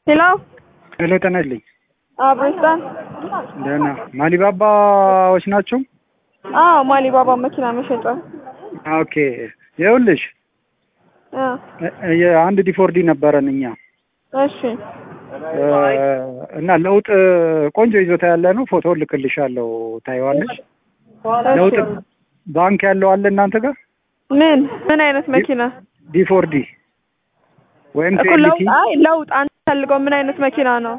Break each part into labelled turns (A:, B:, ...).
A: ሄሎ
B: ሄሎ ጤና ይስጥልኝ።
A: አብሬስታን
B: ደህና ማሊባባዎች ናቸው?
A: አዎ ማሊባባ መኪና መሸጫ
B: ኦኬ ይኸውልሽ
A: እ
B: እ- የአንድ ዲፎርዲ ነበረን እኛ
A: እሺ
B: እ፣ እና ለውጥ ቆንጆ ይዞታ ያለ ነው። ፎቶ ልክልሻለሁ ታይዋለሽ። ለውጥ
A: እሺ
B: ባንክ ያለው አለ እናንተ ጋር
A: ምን ምን አይነት መኪና
B: ዲፎርዲ ወይም
A: እኮ ለውጥ
B: ቴልቲ
A: አይ ለውጥ አንተ ፈልገው ምን አይነት መኪና ነው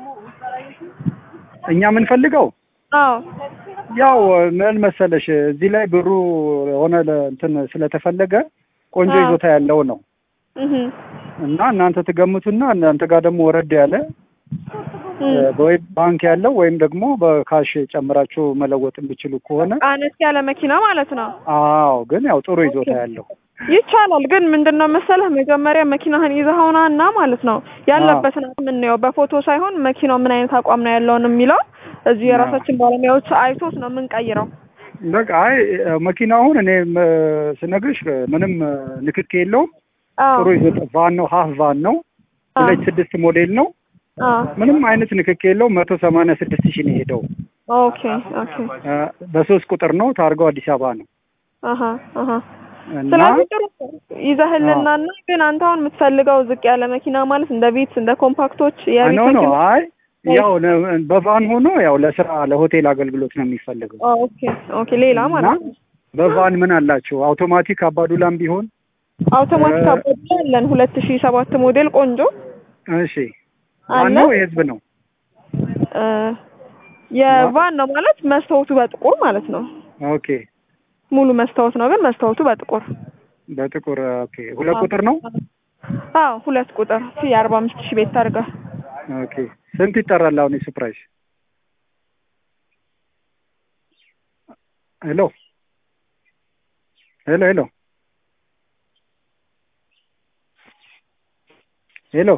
B: እኛ የምንፈልገው
A: አዎ
B: ያው ምን መሰለሽ እዚህ ላይ ብሩ ሆነ ለ- እንትን ስለተፈለገ ቆንጆ
A: አዎ።
B: ይዞታ ያለው ነው
A: እህ
B: እና እናንተ ትገምቱና እናንተ ጋር ደግሞ ወረድ ያለ
A: እህ
B: ወይ ባንክ ያለው ወይም ደግሞ በካሽ ጨምራችሁ መለወጥ የሚችሉ ከሆነ
A: አነስ ያለ መኪና ማለት ነው
B: አዎ፣ ግን ያው ጥሩ ይዞታ ያለው
A: ይቻላል ግን ምንድነው መሰለህ መጀመሪያ መኪናህን ይዘኸውና እና ማለት ነው ያለበትን የምናየው በፎቶ ሳይሆን መኪናው ምን አይነት አቋም ነው ያለውን የሚለው እዚህ የራሳችን ባለሙያዎች አይቶት ነው የምንቀይረው
B: በቃ አይ መኪናውን እኔ ም- ስነግርሽ ምንም ንክክ የለውም።
A: አዎ
B: ጥሩ ይዞታ ቫን ነው፣ ሀፍ ቫን ነው። ሁለት ስድስት ሞዴል ነው።
A: አዎ
B: ምንም አይነት ንክክ የለውም። መቶ ሰማንያ ስድስት ሺህ ነው የሄደው።
A: ኦኬ ኦኬ
B: እ፣ በሶስት ቁጥር ነው። ታርጋው አዲስ አበባ ነው
A: አሀ አሀ
B: እና
A: ስለዚህ ጥሩ ይዘህልና እና ግን አንተ አሁን የምትፈልገው ዝቅ ያለ መኪና ማለት እንደ ቪትስ እንደ ኮምፓክቶች የቤት
B: ኖ ኖ
A: መኪና
B: አይ ያው ለ- በቫን ሆኖ ያው ለስራ ለሆቴል አገልግሎት ነው የሚፈልገው
A: ኦኬ ኦኬ ሌላ
B: እና
A: ማለት ነው
B: በቫን ምን አላቸው? አውቶማቲክ አባዱላም ቢሆን
A: አውቶማቲክ
B: እ-
A: አባባ ያለን ሁለት ሺ ሰባት ሞዴል ቆንጆ
B: እሺ፣ ቫን
A: አለ
B: ነው የህዝብ ነው።
A: እ የቫን ነው ማለት መስታወቱ በጥቁር ማለት ነው
B: ኦኬ፣
A: ሙሉ መስታወት ነው ግን መስታወቱ በጥቁር
B: በጥቁር ኦኬ። ሁለት ቁጥር ነው።
A: አዎ ሁለት ቁጥር የአርባ አምስት ሺህ ቤት ታርጋ
B: ኦኬ፣ ስንት ይጠራል አሁን የሱ ፕራይስ? ሄሎ ሄሎ ሄሎ ሄሎ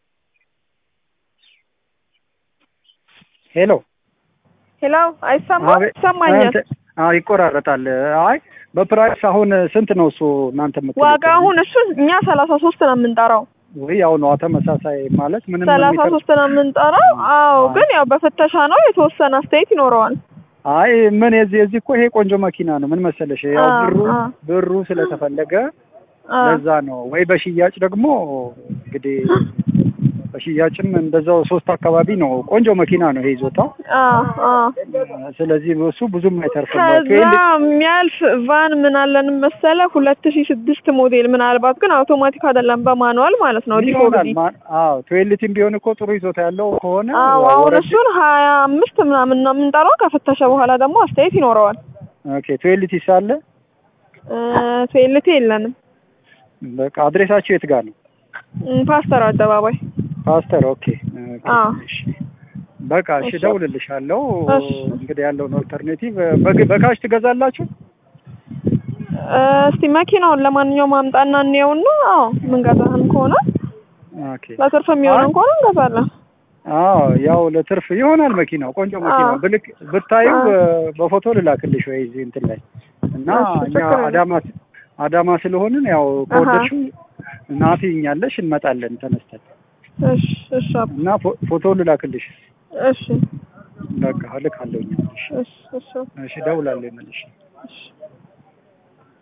A: ሄሎ
B: ሄሎ
A: አይሰማም
B: አቤት።
A: ይሰማኛል
B: አንተ- አዎ ይቆራረጣል። አይ በፕራይስ አሁን ስንት ነው እሱ እናንተ የምትሉት?
A: ዋጋ አሁን እሱ እኛ ሰላሳ ሶስት ነው የምንጠራው
B: ወይ ያው ነው ተመሳሳይ ማለት ምንም
A: ሰላሳ
B: የሚፈርቅ-
A: ሶስት ነው የምንጠራው አዎ ግን ያው በፍተሻ ነው የተወሰነ አስተያየት ይኖረዋል
B: አይ ምን የዚህ የዚህ እኮ ይሄ ቆንጆ መኪና ነው። ምን መሰለሽ ያው
A: አ-
B: ብሩ
A: አ።
B: ብሩ ስለተፈለገ
A: አ፣
B: ለዛ ነው። ወይ በሽያጭ ደግሞ እንግዲህ በሽያጭም እንደዛው ሶስት አካባቢ ነው። ቆንጆ መኪና ነው ይሄ ይዞታው።
A: አ፣ አ።
B: ስለዚህ እሱ ብዙም አይተርፍም።
A: ከዛ
B: ትዌል-
A: የሚያልፍ ቫን ምን አለን መሰለ ሁለት ሺ ስድስት ሞዴል ምናልባት ግን አውቶማቲክ አይደለም በማኑዋል ማለት ነው
B: ይሆናል
A: ዲፎርዲ
B: ማ- አዎ ትዌልቲም ቢሆን እኮ ጥሩ ይዞታ ያለው ከሆነ
A: አዎ
B: ያው
A: አሁን
B: ወረድ-
A: እሱን ሀያ አምስት ምናምን ነው የምንጠራው ከፍተሻ በኋላ ደግሞ አስተያየት ይኖረዋል
B: ኦኬ ትዌልቲ ሳለ
A: ቴልቴ የለንም
B: በቃ አድሬሳችሁ የት ጋር ነው?
A: እም፣ ፓስተር አደባባይ
B: ፓስተር ኦኬ ኦኬ፣
A: አዎ።
B: እሺ። በቃ እሺ፣
A: እሺ።
B: እደውልልሻለሁ።
A: እሺ።
B: እንግዲህ ያለውን ኦልተርኔቲቭ በግ- በካሽ ትገዛላችሁ?
A: እ፣ እስቲ መኪናውን ለማንኛውም አምጣና እንየውና አዎ ምንገዛህም ከሆነ
B: ኦኬ
A: ለትርፍ የሚሆነን ከሆነ እንገዛለን
B: አዎ ያው ለትርፍ ይሆናል። መኪናው ቆንጆ መኪና
A: አዎ።
B: ብልክ ብታዩ
A: አዎ።
B: በ- በፎቶ ልላክልሽ ወይ እዚህ እንትን ላይ እና
A: እሺ፣
B: እኛ
A: ችግር የለም።
B: አዳማ አዳማ ስለሆንን ያው ከወደድሽው ናቲ እኛለሽ እንመጣለን ተነስተን
A: እሺ እሺ አባ፣
B: እና ፎ- ፎቶ ልላክልሽ።
A: እሺ
B: በቃ እልካለሁ እኛ። እሺ
A: እሺ እሺ
B: እሺ፣ እደውላለሁ መልሽ
A: እሺ